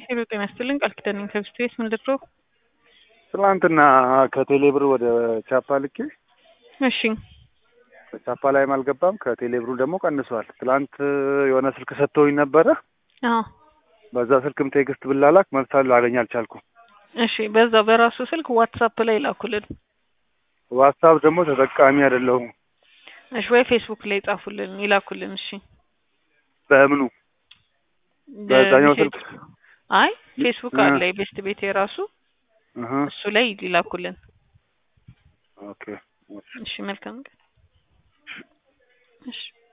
ሄሎ ጤና ይስጥልኝ ቃል ኪዳን ነኝ ከብስት ቤት ምን ልድሮ? ትናንትና ከቴሌብር ወደ ቻፓ ልኬ እሺ ቻፓ ላይም አልገባም ከቴሌብሩ ደግሞ ቀንሷል። ትላንት የሆነ ስልክ ሰጥተውኝ ነበረ። አዎ በዛ ስልክም ቴክስት ብላላክ መፍታል ላገኝ አልቻልኩም። እሺ በዛ በራሱ ስልክ ዋትሳፕ ላይ ላኩልን። ዋትሳፕ ደግሞ ተጠቃሚ አይደለሁም። እሺ ወይ ፌስቡክ ላይ ጻፉልን ይላኩልን። እሺ በምኑ በዛኛው ስልክ አይ ፌስቡክ አለ የቤስት ቤት የራሱ እህ እሱ ላይ ይላኩልን። ኦኬ እሺ መልካም ቀን። እሺ